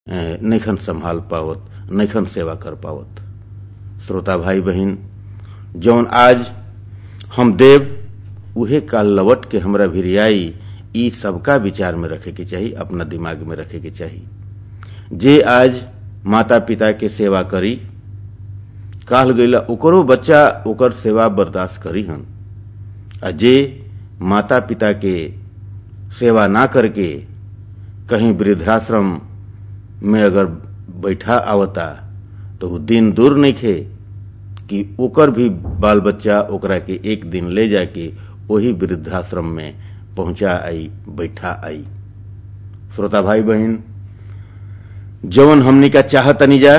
नैखन संभाल पावत नैखन सेवा कर पावत श्रोता भाई बहन जौन आज हम देव उहे काल लवट के हमरा भिरियाई ई सबका विचार में रखे के चाही अपना दिमाग में रखे के चाही जे आज माता पिता के सेवा करी काल गईला ओकरो बच्चा ओकर सेवा बर्दाश्त करी हन आ जे माता पिता के सेवा ना करके कहीं वृद्धाश्रम में अगर बैठा आवता तो वो दिन दूर नहीं खे कि ओकर भी बाल बच्चा ओकरा के एक दिन ले जाके वही वृद्धाश्रम में पहुंचा आई बैठा आई श्रोता भाई बहन जवन हमनी का चाहतनी जा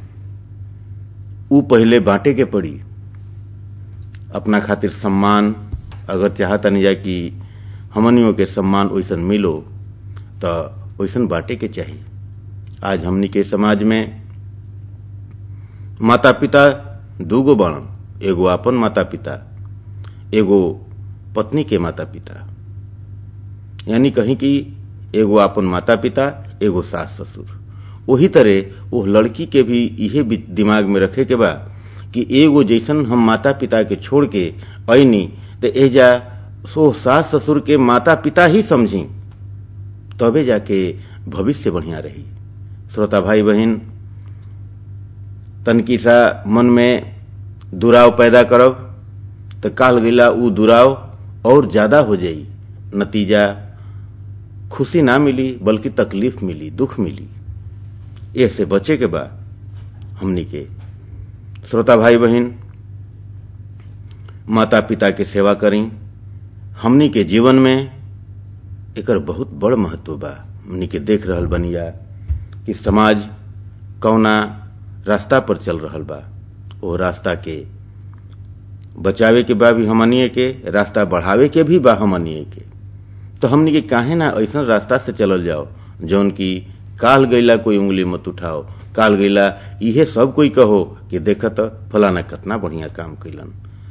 ऊ पहले बांटे के पड़ी अपना खातिर सम्मान अगर चाहतनी जा कि हमनियों के सम्मान वैसन मिलो तो वैसन बांटे के चाहिए आज हमनी के समाज में माता पिता दूगो बाणन एगो अपन माता पिता एगो पत्नी के माता पिता यानी कहीं कि एगो अपन माता पिता एगो सास ससुर वही तरह वो लड़की के भी इहे दिमाग में रखे के बा कि एगो जैसन हम माता पिता के छोड़ के ऐनी तो एजा सो सास ससुर के माता पिता ही समझी तबे जाके भविष्य बढ़िया रही श्रोता भाई बहन तनकी सा मन में दुराव पैदा करब तो काल गिला ऊ दुराव और ज्यादा हो जाई नतीजा खुशी ना मिली बल्कि तकलीफ मिली दुख मिली ऐसे बचे के बा हमनी के श्रोता भाई बहन माता पिता के सेवा करी हमनी के जीवन में एकर बहुत बड़ महत्व बा हमनी के देख रहल बनिया कि समाज कौना रास्ता पर चल रहल बा ओ रास्ता के बचावे के बा भी हमनिए के रास्ता बढ़ावे के भी बा हमनिए के तो हमनी के काहे ना ऐसा रास्ता से चलल जाओ जौन की काल गईला कोई उंगली मत उठाओ काल गईला इहे सब कोई कहो कि देखत फलाना कितना बढ़िया काम कैलन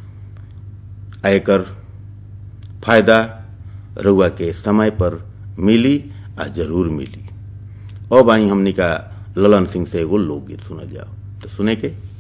एकर फायदा रउआ के समय पर मिली आ जरूर मिली अब आई हमनी का ललन सिंह से एगो लोकगीत सुनल जाओ तो सुने के